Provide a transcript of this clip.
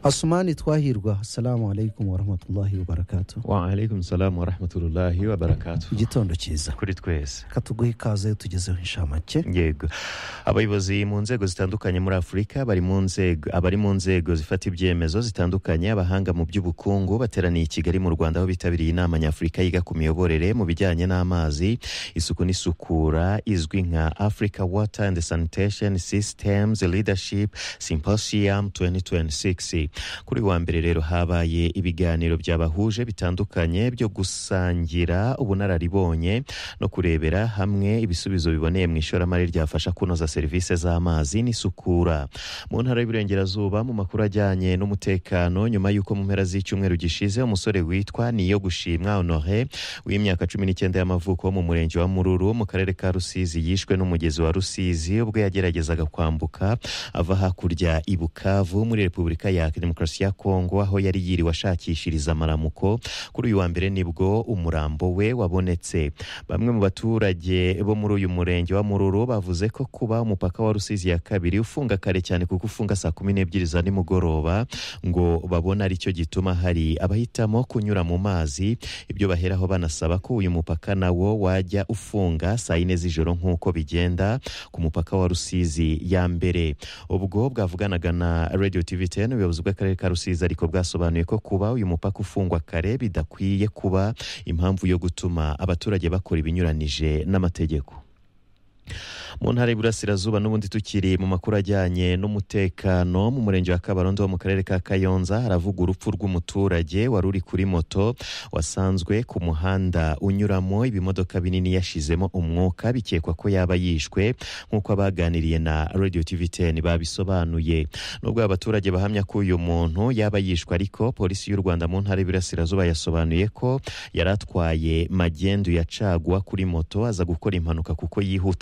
asumani twahirwa assalamu alaikum warahmatullahi wabarakatu waalaikum salamu warahmatullahi wabarakatu igitondo cyiza kuri twese katuguhe ikaze iyo tugezeho inshamake yego abayobozi mu nzego zitandukanye muri afurika bari mu nzego abari mu nzego zifata ibyemezo zitandukanye abahanga mu by'ubukungu bateraniye i kigali mu rwanda aho bitabiriye inama nyafurika yiga ku miyoborere mu bijyanye n'amazi isuku n'isukura izwi nka africa water and sanitation systems leadership symposium 2026 kuri uyu wa mbere rero habaye ibiganiro byabahuje bitandukanye byo gusangira ubunararibonye no kurebera hamwe ibisubizo biboneye mu ishoramari ryafasha kunoza serivisi z'amazi n'isukura mu ntara y'uburengerazuba mu makuru ajyanye n'umutekano nyuma y'uko mu mpera z'icyumweru gishize umusore witwa niyo gushimwa honore w'imyaka cumi n'icyenda y'amavuko wo mu murenge wa mururu mu karere ka rusizi yishwe n'umugezi wa rusizi ubwo yageragezaga kwambuka ava hakurya i bukavu muri repubulika ya demokarasi ya kongo aho yari yiriwe ashakishiriza amaramuko kuri uyu wa mbere nibwo umurambo we wabonetse bamwe mu baturage bo muri uyu murenge wa mururu bavuze ko kuba umupaka wa rusizi ya kabiri ufunga kare cyane kuko ufunga saa kumi n'ebyiri za nimugoroba ngo babone aricyo gituma hari abahitamo kunyura mu mazi ibyo baheraho banasaba ko uyu mupaka nawo wajya ufunga saa yine z'ijoro nk'uko bigenda ku mupaka wa rusizi ya mbere ubwo bwavuganaga na radio tv 10 ubuyobozi bw'akarere ka rusizi ariko bwasobanuye ko kuba uyu mupaka ufungwa kare bidakwiye kuba impamvu yo gutuma abaturage bakora ibinyuranije n'amategeko mu ntara y'iburasirazuba n'ubundi tukiri mu makuru ajyanye n'umutekano mu murenge wa kabarondo wo mu karere ka kayonza haravuga urupfu rw'umuturage wari uri kuri moto wasanzwe ku muhanda unyuramo ibimodoka binini yashizemo umwuka bikekwa ko yaba yishwe nk'uko abaganiriye na radio tv 10 babisobanuye nubwo abaturage bahamya ko uyu muntu yaba yishwe ariko polisi y'u rwanda mu ntara y'iburasirazuba yasobanuye ko yari atwaye magendu ya caguwa kuri moto aza gukora impanuka kuko yihuta